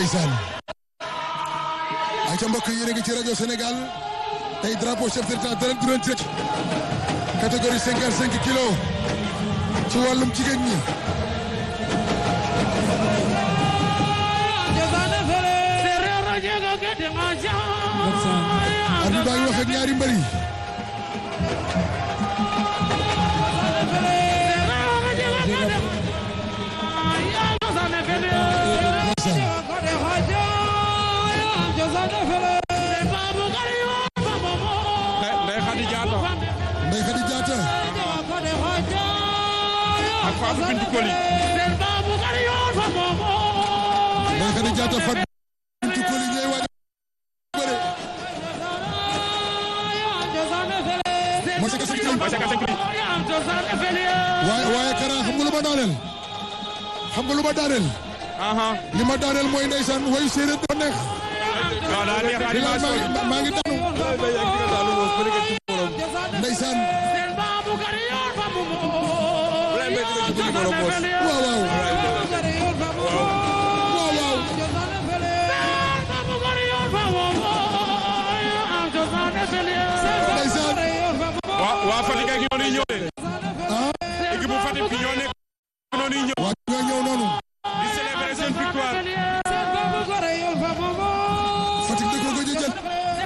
ndeysaan ay ca mbokk yi yéen a ngi ci rajo Sénégal tey drapeau chef de l'État dara du leen ci catégorie cinquante cinq kilos ci wàllum jigéen ñi arbitre baa ngi wax ak ñaari mbër yi Ndeye Khady Diatta Ndeye Khady Diatta ak Fatou Bintou Koli Ndeye Khady Diatta Fatou Bintou Koli ñooy waaj bëre Masaka Seck Masaka Seck waaye waaye Kara xam nga lu ma daaneel xam nga lu ma daaneel aha li ma daaneel mooy ndeysaan wayu séeréer dafa neex waaw daa neex bilaay maa animation ngi maa ngi daanu ndeysaan waaw waaw waaw waaw ndeysaan waa waa Fatick ak ñoo ñuy ñëw de ah équipe bu Fatick bi ñoo nekk noonu ñuy ñëw waa ñoo ñëw noonu di célébrer seen victoire Fatick da ko gëj a jël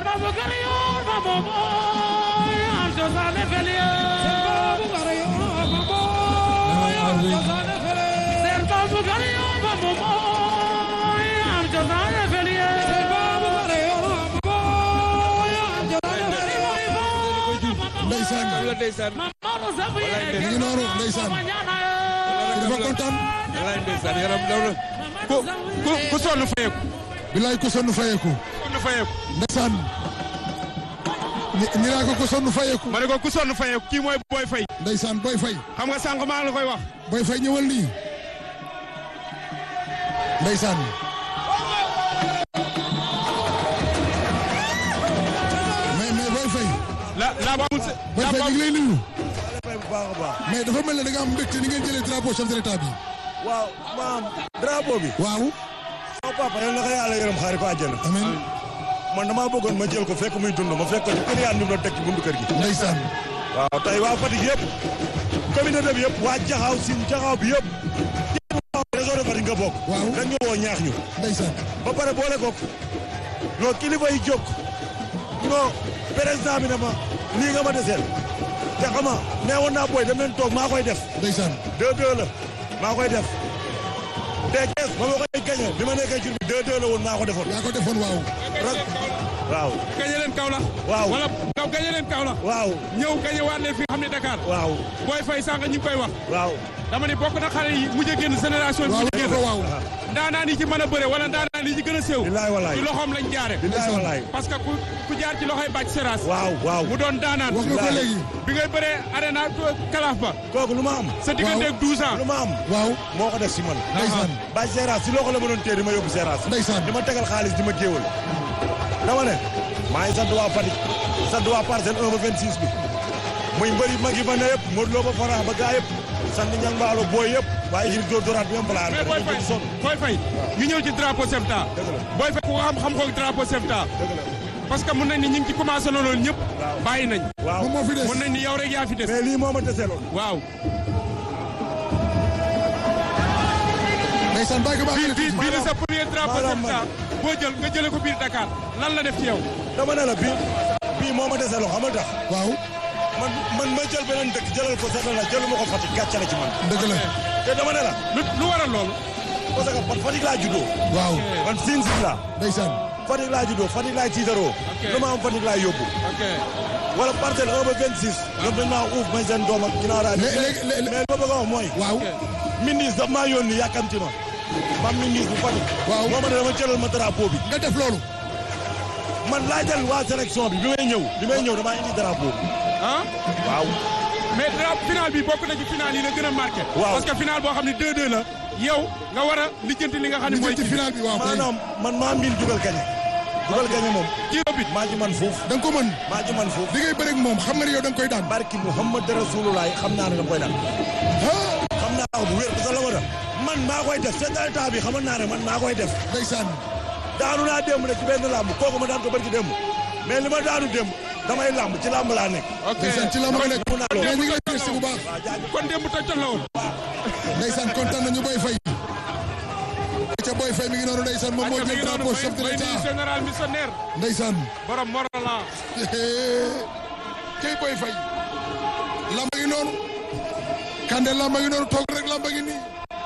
ndeysaan mi ngi noonu ndeysaan dafa kontaan ku ku ku sonn fayeeku bilaay ku sonn fayeeku sonn fayeeku ndeysaan ni ni naa ko ku sonn fayeeku ma ne ko ku sonn fayeeku kii mooy Boy Faye ndeysaan Boy Faye xam nga sànq maa ngi la koy wax Boy Faye ñëwal nii ndeysaan mais mais Boy Faye la la ba amul se- Boy la Faye ba ñu ngi lay nuyu bu baax a baax mais dafa mel ne da nga am mbégte ni ngeen jëlee drapeau chef de l'état bi waaw maam drapeau bi waaw sama papa yal na ko yàlla yërëm xaari ko àjjana amiin man damaa bëggoon ma jël ko fekk muy dund ma fekk ko ci kër yaa ndim la teg ci buntu kër gi ndeysaan waaw tey waa Fatick yëpp communauté bi yëpp waa jaxaaw sin jaxaaw bi yëpp réseau de Fatick nga bokk Waaw. dañ ñu woo ñaax ñu ndeysaan ba pare boole kook non kilifa yi jóg non président bi ne ma lii nga ma deseel te xama nee woon naa booy dem leen toog maa koy def ndeysaan deux deux la maa koy def te kees ba ma koy gañe bi ma nekkee jur bi deux deux la woon maa ko defoon yaa ko defoon waaw rak waaw gañe leen Kaolack Waaw. wala kaw gañe leen Kaolack waaw ñëw gañe waat leen fi nga xam ne Dakar waaw Boy Faye sànq ñu ngi koy wax waaw dama ne bokk na xale yi mujj a génn génération bi waaw mujj a ko génn waaw ndaanaan yi ci mën a bëre wala ndaanaan yi ci gën a séw bilaay walaay ci loxoom lañ jaare bilaay walaay parce que ku ku jaar ci loxoy bàcc seras waaw waaw mu doon daanaan wax nga ko Bilaay. léegi bi ngay bëree arena kalaaf ba kooku lu ma am sa diggante ak 12 ans lu ma am waaw moo ko def si man ndeysaan bàyyi seeraas si loxo la ma doon téye di ma yóbbu seeraas ndeysaan di ma tegal xaalis di ma géewal dama ne maa ngi sant waa Fatick sant waa parcelle 1 ba 26 bi muy mbëri mag yi fa ne yëpp Modou Lo ba Fara ba gaa yëpp sant ñang mbaalo booy yëpp waaye ngir dóor dóoraat bi am balaa mais Boy Faye sonn Boy Faye ñu ñëw ci drapeau Sefta Dëgg la. Boy Faye ku ko xam xam ko drapeau Sefta dëgg la parce que mun nañ ni ñu ngi ci commencé loolu ñëpp bàyyi nañ waaw moom moo fi des mun nañ ni yow rek yaa fi des mais lii moo ma deseeloon waaw ndeysaan bàyyi ko baax bii bii bii di sa premier drapeau maanaam Sefta boo jël nga jëlee ko biir Dakar lan la def ci yow dama ne la bii bii moo ma deseeloon xam nga tax waaw man man ma jël beneen dëkk jëlal ko seetal la jëluma ko Fatick gàcce la ci man dëgg la te dama ne la lu lu waral loolu parce que man Fatick laa juddoo waaw man siin siin laa ndeysaan Fatick laa juddoo Fatick laay tiitaroo lu ma am Fatick laay yóbbu ok wala parcelle 1 ba 26 ñoom dañ maa uuf may seen doom ak ginnaaw raay Lé- lé- lé- mais li ma bëgg a wax mooy waaw ministre daf maa yónni yàkkamti ma mam ministre bu Fatick Waaw. moo ma ne dama jëlal ma drapeau bi nga def loolu man laajal waa sélection bi bi may ñëw bi may ñëw damaa indi drapeau bi ah waaw mais drapeau final bi bokk na ci final yi la gën a marqué Waaw. parce que final boo xam ne 2-2 la yow nga war a lijjanti li nga xam ne li mooy jëm ci final bi waaw kay maanaam man maa miin dugal gañe dugal gañe moom kii bit maa ci man foofu da nga ko mën maa ci man foofu di ngay bëre ak moom xam nga ne yow da nga koy daan barki Muhammad Rasulullah xam naa ne dama koy daan ah xam naa ko bu wér parce que la ma def man maa koy def seen état bi xamoon naa ne man maa koy def ndeysaan daanu naa démb nag ci benn làmb kooku ma daan ko bari ci démb mais li ma daanu démb damay làmb ci làmb laa nekk. ok ndeysaan ci lamb nga nekk mun naa lool. mais ñu ngi lay gëstu bu baax kon démb toj la woon. ndeysaan kontaan nañu Boy Faye ca Boy Faye mi ngi noonu ndeysaan moom moo ayca mi jël ngi noonu drapeau mooy chef de mooy nuyu l'état général missionnaire ndeysaan borom Morolan. kay Boy Faye lamba ngi noonu Kande lamba ngi noonu toog rek lamba ngi nii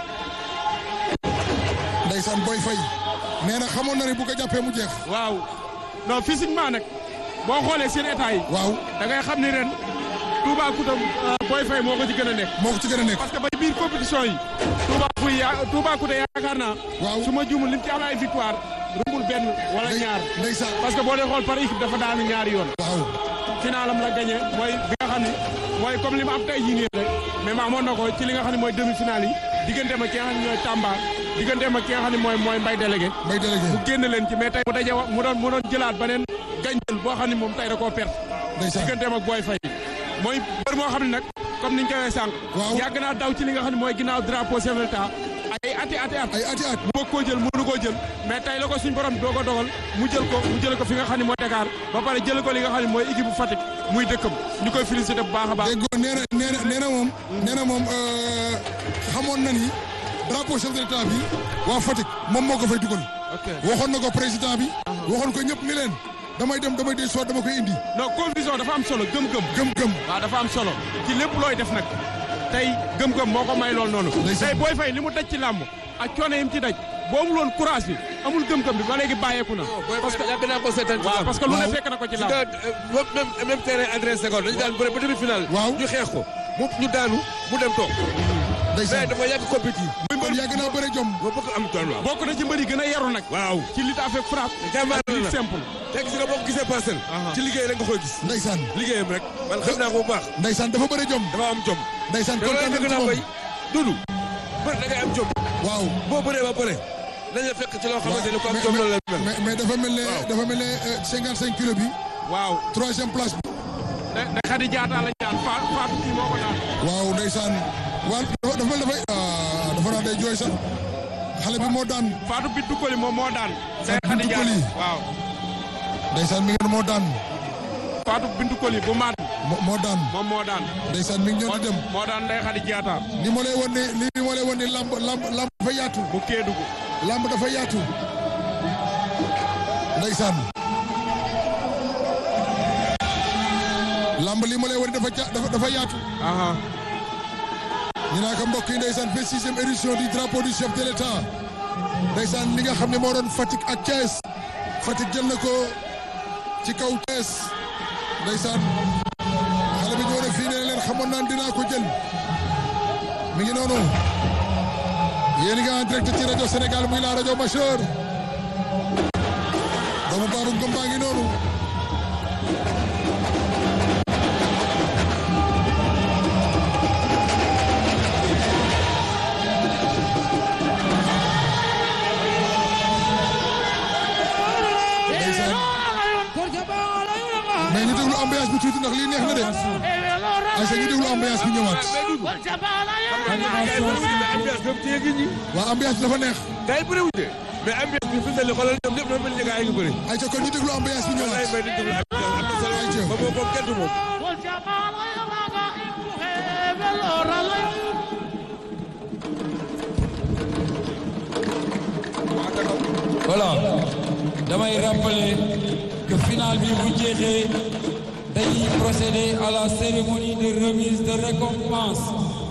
ndeysaan Boy Faye nee na xamoon na ne bu ko jàppee mu jeex waaw non physiquement nag boo xoolee seen état yi waaw da ngay xam ni ren Toubacouta Boy Faye moo ko ci gën a nekk. moo ko ci gën a nekk parce que ba biir compétition yi. Touba fuy ya Toubacouta yaakaar naa. Waaw. su ma juumul lim ci am ay victoire. rumbul benn wala Ndey- ñaar. ndeysaan parce que boo dee xool par équipe dafa daanu ñaari yoon. waaw finalam la gagné mooy bi nga xam ne mooy comme li ma am tey jii nii rek mais ma amoon na ko ci li nga xam ne mooy demi finale yi digganteem ak ki nga xam ne ñooy Tamba digganteem ak ki nga xam ne mooy mooy Mbay délégué mbay délégué mu génn leen ci mais tey mu daje wa mu doon mu doon jëlaat beneen gañjël boo xam ne moom tey da koo perte ndeysaan digganteem ak Boy Faye mooy bër moo xam ne nag comme niñ ko waxee sànq Waaw. yàgg naa daw ci li nga xam ne mooy ginnaaw drapeau chef de l'État ay ati ati at ay ati at mu bëgg koo jël mënu koo jël mais tey la ko suñ borom doo ko dogal mu jël ko mu jël ko fi nga xam ne mooy Dakar ba pare jël ko li nga xam ne mooy équipe bu Fatick muy dëkkam ñu koy félicité bu baax a baax. déggoo nee na nee na nee na moom nee na moom euh, xamoon na ni drapeau chef de l'état bi waa Fatick moom moo ko fay dugal ok waxoon na ko président bi waxoon ko ñëpp ni leen damay dem damay del soit dama koy indi non confusion dafa am solo gëm-gëm. gëm-gëm waaw dafa am solo ci lépp looy def nag tey gëm-gëm moo ko may lool noonu. Ndeysaan. tey booy fay li mu daj ci làmb ak coono yi mu ci daj boo amul woon courage bi amul gëm-gëm bi ba léegi bàyyeeku na. parce que yàgg naa ko seetaan ci waaw làmb. parce que lu ne Waaw. fekk na ko ci ci làmb. daan même même terrain André Senghor dañu daan bëre ba demi final. Waaw. ñu xeex ko mu ñu daanu mu dem toog. mais ndeysaan dafa yàgg compétit. kon yàgg naa bëre jom ba bëgg am tool waaw. bokk na ci mbër yi gën a yaru nag. waaw. ci lutte avec frappe. jàmbaar ak lutte la simple. te gis nga boo ko gisee parcelle. Aha. ci liggéey rek nga koy gis. ndeysaan liggéeyam rek. man xam naa ko bu baax. ndeysaan dafa bëre jom dafa am jom. ndeysaan te loolu kontaan fekk nañ ci naa koy moom dund. bër da ngay am jom. waaw boo bëree ba bëre. dañ la fekk ci loo xamante ne ko am mais jom loolu la mel. mais mais dafa mel ne Waaw. dafa mel ne euh, 55 kilos bi waaw. troisième place bi da da xadi jaata la jaan fa faatu kii moo ko daan. waaw ndeysaan waaw dafa dafa mel dafay ah dafa naa day jooy sax xale bi moo daan faatu bit dukkali moom moo daan. day Fatou xadi Bintou jaata Coly. waaw. ndeysaan mi ngi noonu moo daan faatu bintu koli bu maat moo moo daan moom moo daan. ndeysaan mi ngi ñëw moo di dem moo daan day xadi jaata li ma lay wan ne li ma lay wan ne lamb lamb lamb dafa yaatu bu Kédougou. lamb dafa yaatu ndeysaan lamb li ma lay wan ne dafa ja- dafa dafa yaatu aha ñu naa ko mbokk yi ndeysaan vingt sixième édition du drapeau du chef de l'état ndeysaan li nga xam ne moo doon Fatick ak Thiès Fatick jël na ko ci kaw Thiès ndeysaan xale bi ñëw na fii nee na leen xamoon naan dinaa ko jël mi ngi noonu yéen nga en direct ci rajo Sénégal muy la rajo Major doomu Babou Ngom baa ngi noonu ndeysaan mais ñu déglu ambiance bi tuuti ndax lii neex na de ayca ñu déglu ambiance bi ñëwaat ambiance boobu téye gi ñi. waa ambiance bi dafa neex gars yi bëre wuute. mais ambiance bi fi mu toll nii xoolal ñoom ñëpp dafa mel ni gars yi ngi bëri. ayca kon ñu déglu ambiance bi wallaay ñëwaat mbay di déglu ambiance am na solo. Ayca. ba boobu moom kenn du moom. voilà damay rappeler que final bi bu jeexee dañuy procéder à la cérémonie de remise de récompense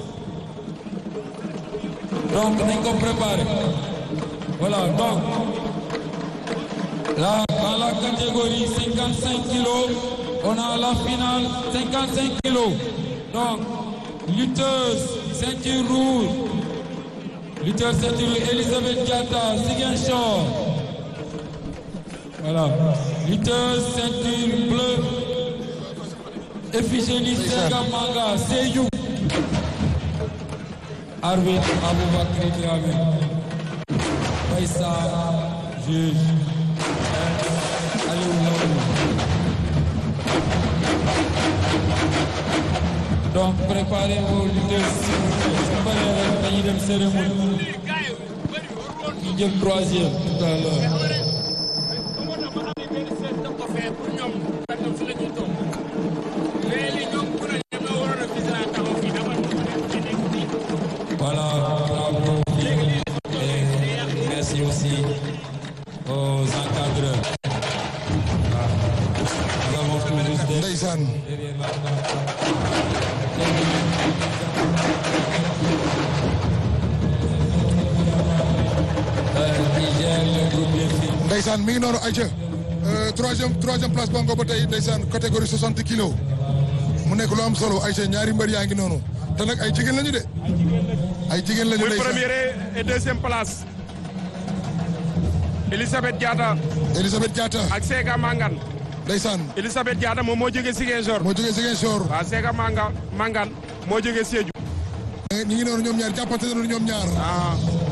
donc nañ ko préparer voilà donc là dans la catégorie 55 kilos on a la finale 55 kilos donc lutteuse ceinture rouge lutteur ceinture Elisabeth Diatta Ziguinchor voilà lutteur ceinture bleue Efigénie Sega Manga Sédhiou arbitre Aboubacry Dramé Baïssa juge Aliou Ndao donc préparez vos lutteurs su paree rek dañuy dem cérémonie ñu jël troisième tout à l'heure pour ñoom ñoom fi la ñuy toog mais li ñoom ku ne ñoom ñoo waroon a fii laa taxaw fii dafa nekk fii. Voilà, bravo. Et merci aussi aux encadreurs. Ah. Nous avons toujours des ndeysaan derrière la Euh, qui gère le groupe des filles. ndeysaan mi ngi noonu ayca troisième troisième place bongo ba tey ndeysaan catégorie 60 kilos mu nekk lu am solo ayca ñaari mbër yaa ngi noonu te nag ay jigéen lañu de ay jigéen lañu muy ndeysaan première et deuxième place Elisabeth Diatta Elisabeth Diatta ak Sega Mangan ndeysaan Elisabeth Diatta moom moo jógee Ziguinchor moo jógee Ziguinchor waaw Sega Manga Mangan moo jógee Sédhiou ñi ngi noonu ñoom ñaar jàppante nañu ñoom ñaar ah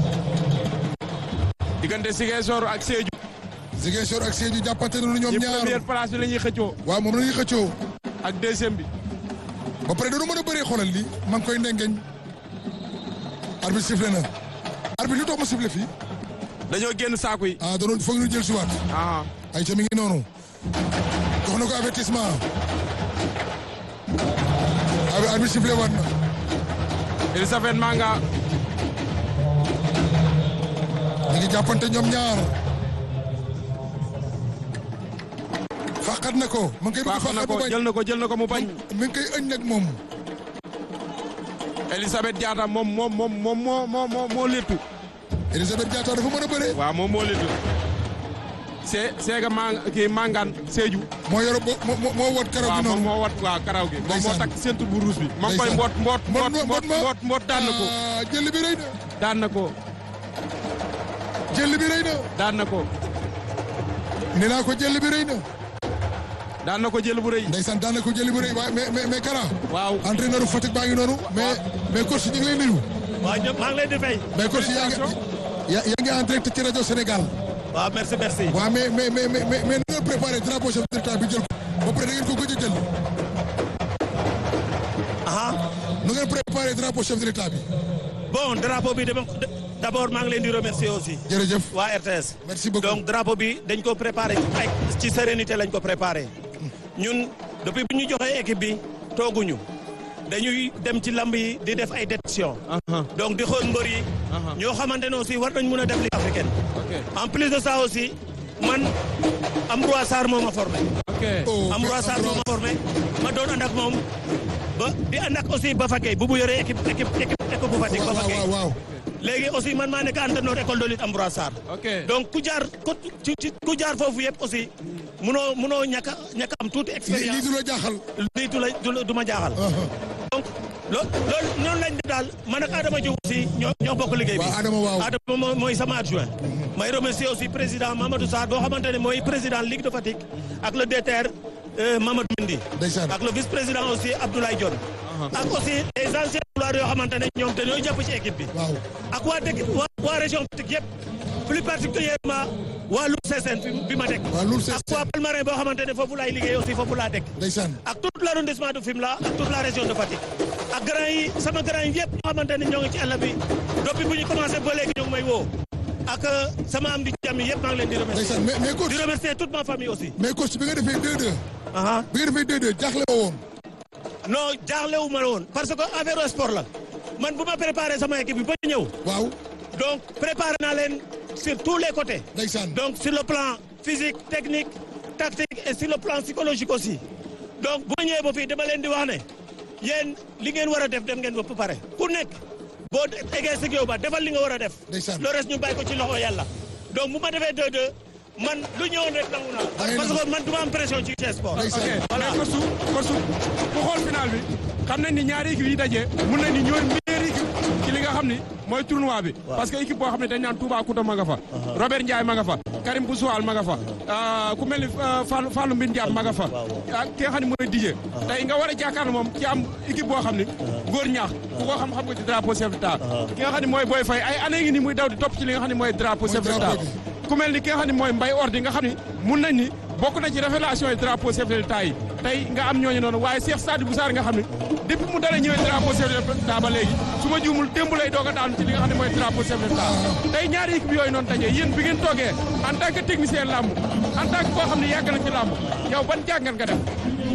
diggante Ziguinchor ak Sédhiou Ziguinchor ak Sédhiou jàppante nañu ñoom ñi ñaar première place bi la ñuy xëccoo waaw moom la ñuy xëccoo ak deuxième bi ba pare dañu mën a bëree xoolal li maa ngi koy ndengeñ arbitre sifflé na arbitre lu tax mu sifflé fii dañoo génn saaku yi ah danoon foog ñu jël si waat ah ay ca mi ngi noonu jox na ko avertissement abi arbitre sifflé waat na Elisabeth Manga ñu ngi jàppante ñoom ñaar fàqat na ko ma ngi koy bëgg faax na fàqat ko mu bañ jël na ko jël na ko mu bañ mi ngi koy ëñ nag moom Elisabeth Diatta moom moom moom moom moo moo moo moo léttu Elisabeth Diatta dafa mën a bëree waaw moom moo léttu see seega mang kii Mangan Sédhiou moo yor bo moo moo wot karaw waaw gi moom noonu moo wat waaw karaw gi moom moo Ndeysaan. takk ceinture bu rouge bi moo ngi koy Ndeysaan. mboot mboot mboot Mbot mboot ma mboot mboot daan na ko Ah, jël bi rëy na daan na ko jël bi rëy na daan na ko nee naa ko jël bi rëy na daan na ko jël bu rëy ndeysaan daan na ko jël bi rëy waaye mais mais mais Kara waaw entraîneur Fatick baa ngi noonu mais mais coach ñu ngi lay nuyu waaw ñëpp maa ngi leen di fay. mais coach yaa ngi yaa yaa ngi en direct ci rajo Sénégal waaw merci merci. waaw mais mais mais mais mais mais nu ngeen préparé drapeau chef de l'État bi jël ko ba pare da ngeen ko gëj a jël ah nu ngeen préparé drapeau chef de l'État bi bon drapeau bi dama d' abord maa ngi leen di remercier aussi. jërëjëf waa RTS. merci beaucoup donc drapeau bi dañ ko préparé ci ay ci sérénité lañ ko préparé. ñun depuis bu ñu joxee équipe bi tooguñu dañuy dem ci lamb yi di def ay détection donc di xool mbër yi. ñoo xamante ne aussi war nañ mun a def li africaine. ok en plus de ça aussi man Ambroise Sarr moo ma formé. ok oh Ambroise Sarr moo ma formé ma doon ànd ak moom ba di ànd ak aussi Bafa Gueye bu bu yoree équipe équipe équipe équipe bu Fatick Bafa waaw Gueye waaw waaw léegi aussi man maa nekk entraîneur école de lutte Ambroise Sarr ok donc ku jaar ku ci ci ku jaar foofu yëpp aussi munoo munoo ñàkk a ñàkk a am tuuti lii lii expérience du la jaaxal lii du la du la- du ma jaaxal donc loo loolu noonu lañ def daal man ak Adama Diouf aussi ñoo ñoo bokk liggéey bi waaw Adama waaw Adama moo- mooy sama adjoint may remercier aussi président Mamadou Sarr boo xamante ne mooy président Ligue de Fatick ak le DTR euh, Mamadou Mendy ndeysaan ak le vice président aussi Abdoulaye Dione ak aussi les anciens joueurs yoo xamante ne ñoom dañoo jàpp ci équipe bi waaw ak waa dëkk waa waa région Fatick yëpp plus particulièrement waa Loul Sessène fi bi ma dëkk waaw Loul ak Sessène waa Palmarin boo xamante ne foofu laay liggéey aussi foofu laa dëkk ndeysaan ak tout l'arrondissement de Fimela ak toute la région de Fatick ak grand yi sama grand yi yëpp ñoo xamante ne ñoo ngi ci àll bi depuis bu ñu commencé ba léegi ñoo ngi may woo ak euh, sama am di jàmm yëpp maa ngi leen di remercier ndeysaan mais mais coach di remercier toute ma famille aussi mais coach bi nga defee 2-2 aha bi nga defee 2-2 jaaxle woo woon non jaaxlewu ma la woon parce que affaire sport la man bu ma préparé sama équipe bi ba ñëw waaw donc préparé naa leen sur tous les côtés ndeysaan donc sur le plan physique technique tactique et sur le plan psychologique aussi donc bu ma ñëwee ba fii dama leen di wax ne yéen li ngeen war a def dem ngeen ba pare ku nekk boo eggee si géew ba defal li nga war a def Ndeysaan. le reste ñu bàyyi ko ci loxo yàlla donc bu ma defee 2-2 man lu ñëwoon rek nangu naa Da ngay parce nangu. que man du ma am pression ci ci sport Ndeysaan. ok Voilà. mais Korsu Korsu ku xool final bi xam nañ ni ñaari équipe yi daje mun nañ ni ñooy meilleure équipe ci li nga xam ni mooy tournoi bi parce que équipe boo xam ne dañ naan Toubacouta ma nga fa Robert Ndiaye ma nga fa Karim Boussoual ma nga fa ah, ku mel ni ah, Fallou Fallou Mbine Diab ma nga fa ak ki nga xam ne mooy Dijé tey nga war a jàkkaarloo moom ci am équipe boo xam ni góor ñaax ku ko xam xam nga ci drapeau chef d'état ki nga xam ne mooy Boy Faye ay année ngi ni muy daw di topp ci li nga xam ne mooy drapeau chef d'état drapeau ku mel ni ki nga xam ne mooy Mbaye Ordi nga xam ni mun nañ ni bokk na ci révélation yi drapeau chef de l'État yi tey nga am ñooñu noonu waaye Cheikh Sadibou Sarr nga xam ne depuis mu dara ñëwee drapeau chef de l'État ba léegi su ma juumul démb lay doog a daanu ci li nga xam ne mooy drapeau chef de l'État tey ñaari équipe yooyu noonu dajee yéen bi ngeen toogee en tant que technicien làmb en tant que koo xam ne yàgg na ci làmb yow ban jàngat nga def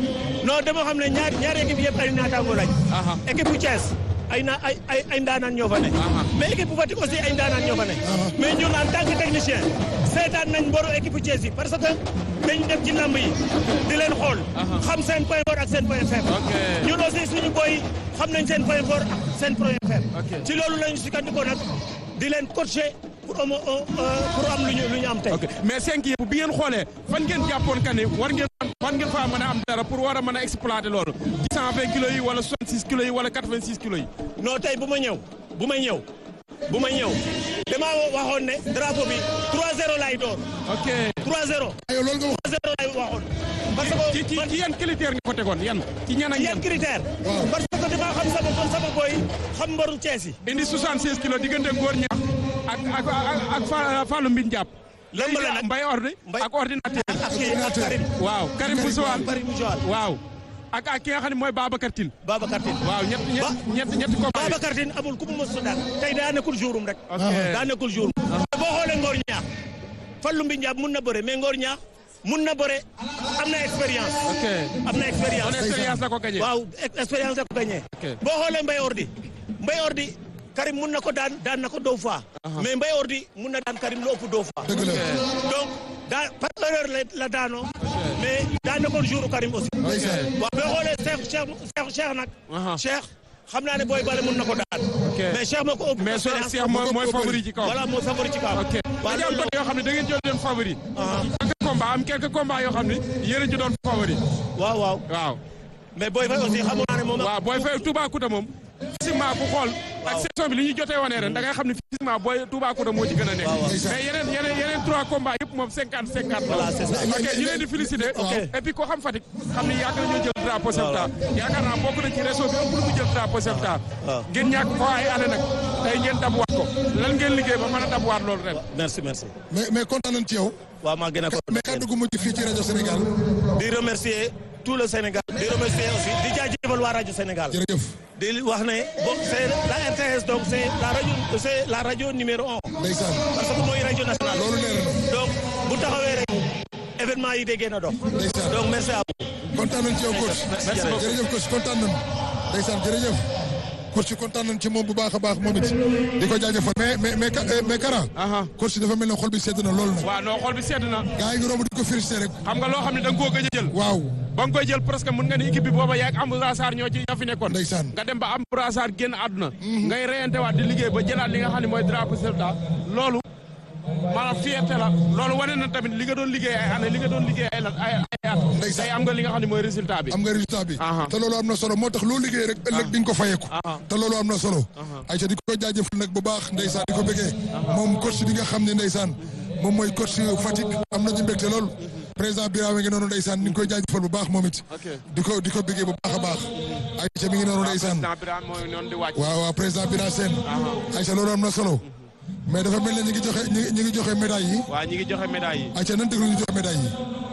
non dama xam ne ñaar ñaari équipe yëpp ay naataango lañ. Aha. équipe bu Thiès ay na ay ay ay ndaanaan ñoo fa ne. Aha. mais équipe bu Fatick aussi ay ndaanaan ñoo fa ne. mais ñun en tant que technicien seetaan nañ mboru équipe bu Thiès yi parce que dañ dem ci lamb yi di leen xool. xam seen point fort ak seen point faible. Ok. ñun aussi suñu boy xam nañ seen point fort ak seen point faible. Ok. ci loolu lañu sukkandikoo nag di leen coacher pour am euh, pour am lu ñu lu ñu am tey. ok mais cinq yëpp bi ngeen xoolee fan ngeen jàppoon que ni war ngeen fan ngeen faa mën a am dara pour war a mën a exploiter loolu ci cent vingt kilos yi wala soixante six kilos yi wala quatre vingt six kilos yi non tey bu ma ñëw bu ma ñëw bu ma ñëw damaa waxoon ne drapeau bi 3-0 lay door ok 3-0 yow loolu nga wax 3-0 lay waxoon. parce ci ci que man ci yan critère nga ko tegoon yan ci ñan ak yan ñan critère. Waaw. parce que damaa xam sama kon sama boy xam mbaru Cees yi. indi soixante seize kilos diggante góor ñaax ak ak ak ak Fa- Fallou Mbine Diap Lamb la nag. mbay ordi Mbay- ak ordinateur ak kii ak Karim. waaw Karim bu Sowal Karim bu Joal. waaw ak ak ki nga xam ne mooy Babacar Tine Babacar Tine. waaw ñett ñett Ba- ñett ñetti combat yi. Babacar Tine amul ku mu mos a daan tey daa nekkul jourum rek. ok daa nekkul jourum. boo xoolee Ngor ñaax Fallou Mbine Diap mun na bëre mais Ngor ñaax mun na bëre am na expérience. ok am na on expérience. expérience la ko gagné waaw ex- expérience da ko gagné. Ok. boo xoolee Mbaye Ordi Mbaye Ordi Karim mun na ko daan daan na ko deux fois. mais Mbaye Ordi mun na daan Karim lu ëpp deux fois. dëgg la donc daa par erreur la la daanoo. mais daan na ko jour Karim aussi. ndeysaan waaw boo xoolee Cheikh Cheikh Cheikh Cheikh nag. Aha. Cheikh xam naa ne booy bale mun na ko daan. mais Cheikh moo ko ëpp. mais soo expérience. Cheikh mooy mooy favori ci kaw voilà moo favori ci kaw. ok waaw dañu am loolu côté yoo xam ne da ngeen jël leen favori quelques combats am quelques combats yoo xam ne yéen a ci doon favori waaw waaw waaw mais booy fay aussi xamoon naa ne moom. waaw booy fay Toubacouta moom physiquement ku xool ak saison bi li ñuy jotee wanee ren da ngay xam ne physiquement booy Toubacouta moo ci gën a nekk waaw. mais yeneen yeneen yeneen trois combats yëpp moom cinquante cinquante la Voilà, c'est ça. ok ñu leen di féliciter Ok. et puis koo xam Fatick xam ne yaakaar nañoo jël drapeau Sefta yaakaar naa bokk na ci réseau bi ëpp lu mu jël drapeau Sefta waaw. ngeen ñàkk ko ay année nag tey ngeen dabuwaat ko lan ngeen liggéey ba mën a dabuwaat loolu ren merci merci. mais mais kontaan nañ ci yow waaw maa gën a ko. mais kàddu gu mujj fii ci rajo Sénégal di remercier tout le Sénégal. di remercier aussi di jaajëfal waa rajo Sénégal. jërëjëf di wax ne bon c'est la RTS donc c'est la radio c'est la radio numéro un. ndeysaan parce que mooy rajo nationale. loolu leer na donc bu taxawee rek événement yi déggee na dox. ndeysaan donc merci à vous. kontaan nañ ci yow coach merci beaucoup. jërëjëf coach kontaan nañ ndeysaan jërëjëf coach kontaan nañ ci moom bu baax a baax moom it di ko jaajëfal mais mais mais Ka- mais Kara aha coach dafa mel ne xol bi sedd na lool na waaw non xool bi sedd na gaa yi ngi romb di ko félicité rek xam nga loo xam ne da nga koo gëj a jël waaw ba nga koy jël presque mën nga ni équipe bi booba yaag am brassard ñoo ci ñoo fi nekkoon Ndeysaan. nga dem ba am brassard génn àdduna ngay reyante waat di liggéey ba jëlaat li nga xam ne mooy drapeau Sefta loolu maanaam fierté la loolu wane na tamit li nga doon liggéey ay année li nga doon liggéey ay ay ay at Ndeysaan. tey am nga li nga xam ne mooy résultat bi am nga résultat bi Aha. te loolu am na solo moo tax loo liggéey rek ëllëg di nga ko fayeeku te loolu am na solo ayca di ko jaajëfal nag bu baax ndeysaan di ko bëggee moom coach bi nga xam ne ndeysaan moom mooy coach Fatick am nañu mbégte lool président Birame ngi noonu ndeysaan ni ngi koy jaajëfal bu baax moom it di ko di ko bëggee bu baax a baax ayca mi ngi noonu ndeysaan président Birame mooy noonu di wàcc waaw waaw président Birame Sène ayca loolu am na solo mais dafa mel ne ñi ngi joxe ñi ñi ngi joxe médaille yi waaw ñi ngi joxe médaille yi ayca nan déglu ñu joxe médaille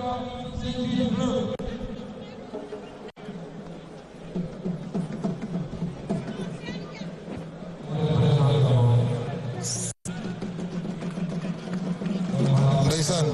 yi ndeysaan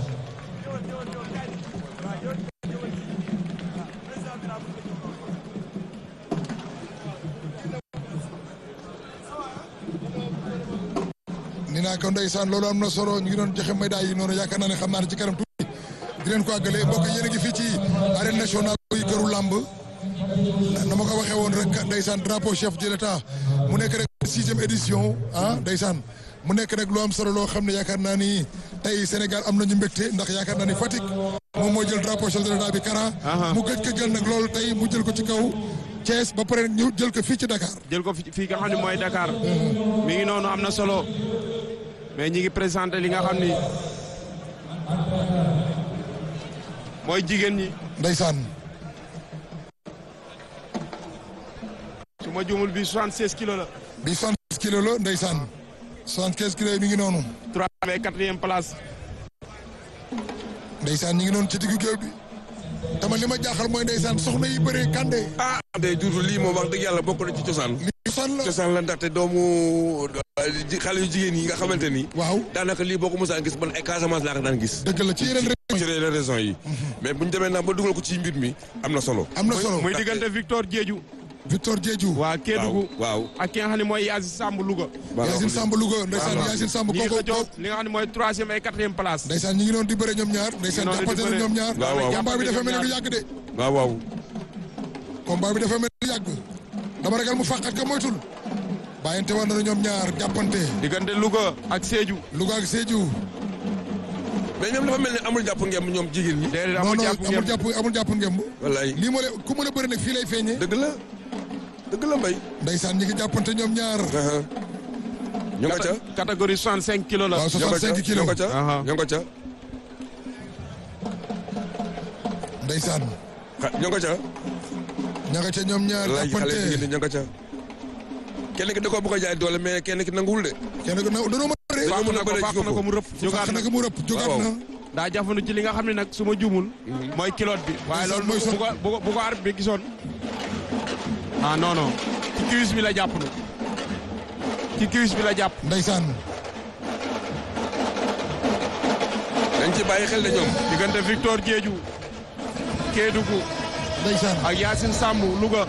ni naa ko ndeysaan loolu am na solo ñu ngi doon joxe médaille yi noonu yaakaar naa ne xam naa ne ci kanam tuuti di leen ko àggale mbokk yéen a ngi fii ci arène nationale buy këru làmb na ma ko waxee woon rek ndeysaan drapeau chef de l'état mu nekk rek sixième édition ah ndeysaan mu nekk rek lu am solo loo xam ne yaakaar naa ni tey Sénégal am nañu mbégte ndax yaakaar naa ni Fatick moom moo jël drapeau chef de l'état bi Kara mu gëj ko jël nag loolu tey mu jël ko ci kaw Thiès ba pare ñu jël ko fii ci Dakar jël ko fi fii nga xam ne mooy Dakar mi ngi noonu am na solo mais ñi ngi présenté li nga xam ni mooy jigéen ñi ndeysaan su ma juumul bi 76 kilos la bi 76 kilos la ndeysaan 75 kilos yi mi ngi noonu trois avec quatrième place ndeysaan ñi ngi noonu ci diggu géew bi dama li ma jaaxal mooy ndeysaan soxna yi bëree kande ah day duudu lii moom wax dëgg yàlla bokk na ci cosaan li cosaan la cosaan la ndaxte doomu ji- xale yu jigéen yi nga xamante ni waaw daanaka lii boo ko mosaan gis man ay Casamance laa ko daan gis dëgg la ci yeneen réew ci les raisons yi mais bu ñu demee nag ba dugal ko ci mbir mi am na solo am na solo muy diggante Victor Diédhiou Victor Diédhiou waa Kédougou waaw ak ki nga xam ne mooy Yacine Samb Louga Yacine Samb Louga ndeysaan Yacine Samb ñi ngi kooku xëccoo li nga xam ne mooy troisième et quatrième place ndeysaan ñi ngi doon di bëre ñoom ñaar ndeysaan Ñi ngi doon di jàppante na bëre. ñoom ñaar Waaw, waaw. combat bi dafa mel ni du ñoom yàgg de waaw waaw combat bi dafa mel ni du yàgg dama ragal mu fàqat ka moytul bàyyante woon na ñoom ñaar jàppante diggante Louga ak Sédhiou Louga ak Sédhiou mais ñoom dafa mel ni amul jàpp ngeen ñoom jigéen ñi déedéet non amul non jàpp amul ngeen jàpp amul jàpp ngemb wallaay lii moo le ku mën a bëri nag fii lay feeñee dëgg la dëgg la mbay ndeysaan ñi ngi jàppante ñoom ñaar ñu nga ca catégorie 65 kilos la waaw ñu nga ca 65 kilos ñu nga ca Aha. ñu nga ca ndeysaan xa- ñu nga ca ña nga ca ñoom ñaar wallaay xale jigéen jàppante ñi ñu nga ca kenn ki da koo bëgg a jaay doole mais kenn ki nanguwul de kenn ku ne danoo mën a bëre Dañoo fàq mën a na ko bëre fàq ci na ko mu rëpp jógaat fàq na naka mu rëpp jógaat waaw. na daa jafandu ci li nga xam ne nag su ma juumul mooy kilote bi waaye Ndeysaan, loolu mooy bu so- ko bu ko bu ko arbitre bi gisoon ah non non ci cuisse bi la jàpp na ci cuisse bi la jàpp ndeysaan dañ ci bàyyi xel de ñoom diggante Victor Diédhiou Kédougou ndeysaan ak Yacine Samb Louga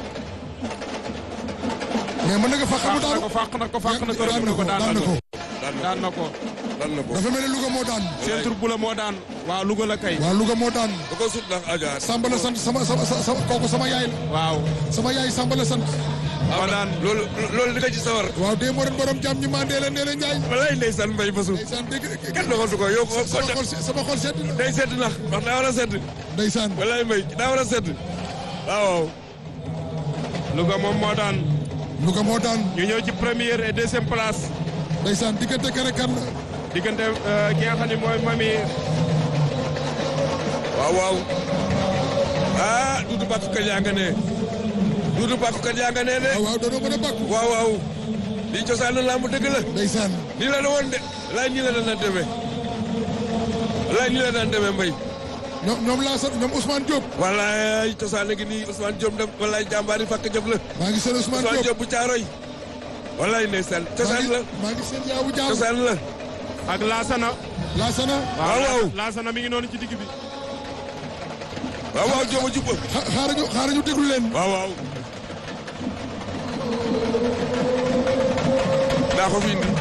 mais mën na nga fàq mu fàq na daanu ko fàq na ko fàq na ko daan rëbb na na ko ko daan daan na na ko ko daan na ko daan na ko dafa mel ni Louga moo daan centre bu la moo daan waaw Louga la kay waaw Louga moo daan da ko sut ndax aja Samba la sant sama sama sama kooku sama yaay la waaw sama yaay Samba la sant moo daan loolu loolu di nga ci sawar waaw dee moo doon borom jàmm ñi mandee la nee la Njaay wallaay ndeysaan mbay basu ndeysaan dégg kenn doxatu ko yow ko sama xol se- sama xol sedd na day sedd nax wax daa war a sedd ndeysaan wallaay mbay daa war a sedd waaw waaw Louga moom moo daan Louga moo daan ñu ñëw ci première et deuxième place ndeysaan diggante kan ak kan la diggante euh, ki nga xam ne mooy mami waaw waaw ah duudu bàkkukat yaa nga ne duudu bàkkukat yaa nga ne de waaw waaw doonoo mën a bàkku waaw waaw lii cosaan lamb dëgg la ndeysaan nii la la woon de laay nii la daan demee laay nii la daan demee mbay ñoom ñoom laa sant ñoom Ousmane Diop wallaay cosaan a ngi nii Ousmane Diop def wallaay jàmbaari fàkk jëf la maa ngi seen Ousmane Ousmane Diop Diop bu caaroy wallaay ndeysaan maa cosaan ngi la maa ngi seen yaawu jaaw cosaan la ak Laasana Laasana waaw waaw Laasana mi ngi noonu ci digg bi waaw waaw Diop a jub xa- xaarañu xaarañu déglu leen waaw waaw daa ko fi indi